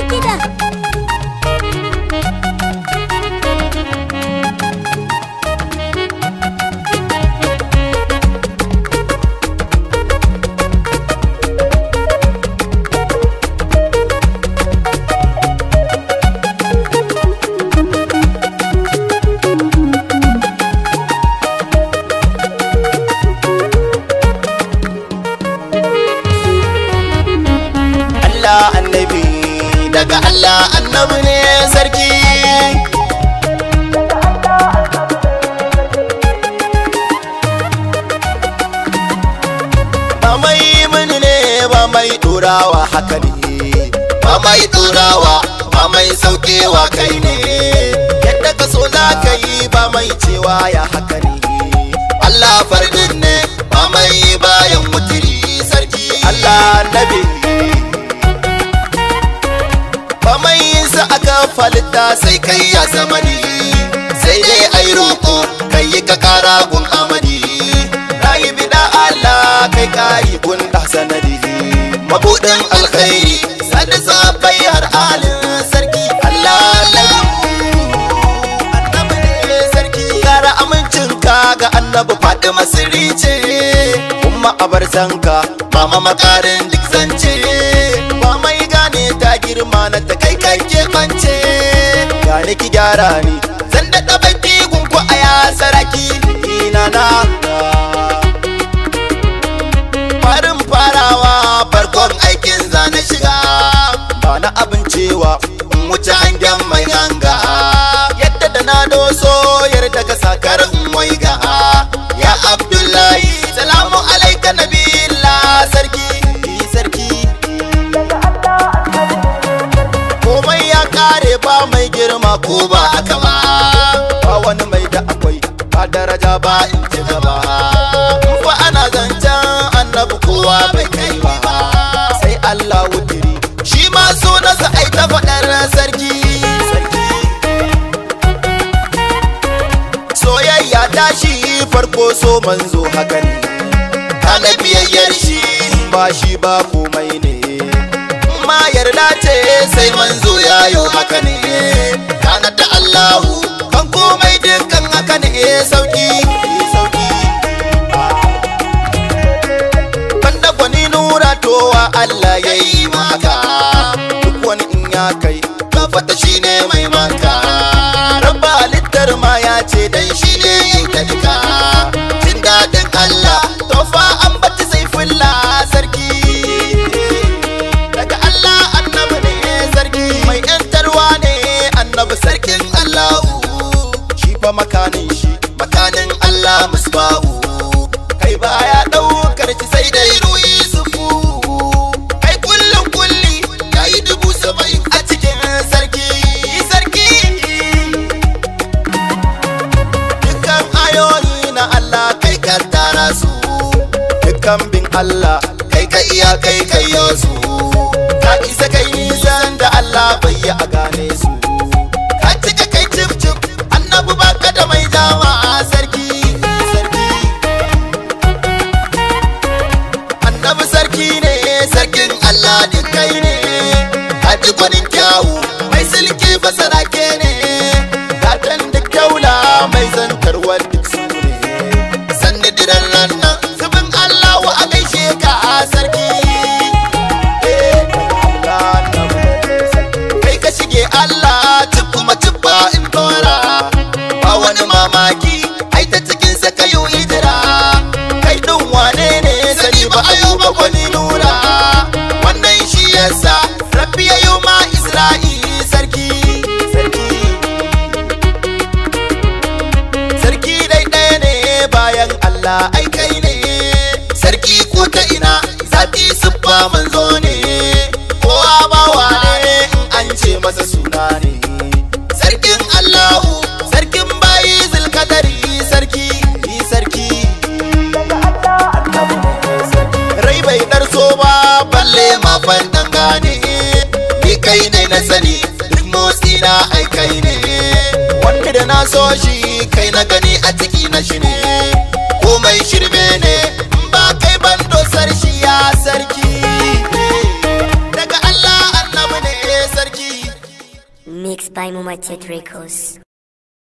kiɗa. Allah annabi daga Allah annabi ne sarki ba mai mini ne ba mai turawa haka ne ba mai turawa ba mai saukewa kai ne yadda ka so za ka yi ba mai cewa ya haka ne Allah fardin ne ba mai bayan mutiri sarki Allah annabi ba mai yin sa aka falita sai kai ya zamani sai dai ai roƙo kai yi ka kara gun amadi rayi bida Allah kai kari gun da sanadi mabudin alkhairi sani sabai har alin sarki Allah annabi ne sarki kara amincin ka ga annabi Fatima sirri ce umma abar sanka mama makarin duk zance ba mai gane ta girma na ta kai kai ke kwance gane ki gyara ni zan daɗa baki gunku a ya saraki ina na farin farawa farkon aikin zane shiga ba na abin cewa in wuce hangen mai hanga yadda da na doso yarda ka sakar in waiga ya abdullahi salamu alaika nabiyillah sarki sarki komai ya kare ba mai girma ko ba haka ba ba wani mai da akwai ba daraja ba in ci gaba in fa ana zancen annabi kowa bai kai ba sai Allah wutiri shi ma sunansa ai ta faɗar sarki sarki soyayya tashi farko so manzo haka ne kana biyayyar shi ba shi ba komai ne ma yarda ce sai manzo ya yi haka ne kana da Allahu kan komai dukkan haka ne sauki sauki banda gwani nura towa Allah ya yi maka duk wani in ya kai ka fata shi ne mai maka rabba halittar ma ya ce dan shi ne ya yi ta duka jin daɗin Allah tofa an bata sai fulla sarki daga Allah annabi ne sarki mai yantarwa ne annabi sarkin Allahu shi fa makanin shi makanin Allah musbahu kai baya daukar shi sai dai ruyi sufu kai kullum kulli yayi dubu saba'in a cikin sarki sarki dukkan ayoyi na Allah kai ka tara su dukkan bin Allah kai ka iya kai kai su ka isa kai nisan da Allah bai yi a gane su ka cika kai cif cif annabi baka da mai dama sarki sarki annabi sarki ne sarkin Allah duk kai ne ka ji gwanin kyawu mai silki basarake ne gatan duk daula mai zantarwar duk su ne sanni diran ranar zubin Allah wa a gaishe ka sarki kai ka shige Allah tun kuma tubba in dora ba wani mamaki ai ta cikin sa ka yi hijira kai din wane ne sani ba ayuba kwani nura wannan shi yasa rabbi ya yi ma isra'i sarki sarki sarki dai ɗaya ne bayan Allah ai kai ne sarki ko ta ina zaɓi siffa manzo ne kowa bawa ne in an ce masa suna ne sarkin Allahu sarkin bayi zulkadari sarki ni sarki rai bai darso ba balle ma fandan gane ni kai ne na sani duk motsi na ai kai ne wanda da na so shi kai na gani a ciki na shi ne komai shirme ne in ba kai ban dosar shi ya sarki daga Allah annabi ne sarki Mixed by Mumatet Records.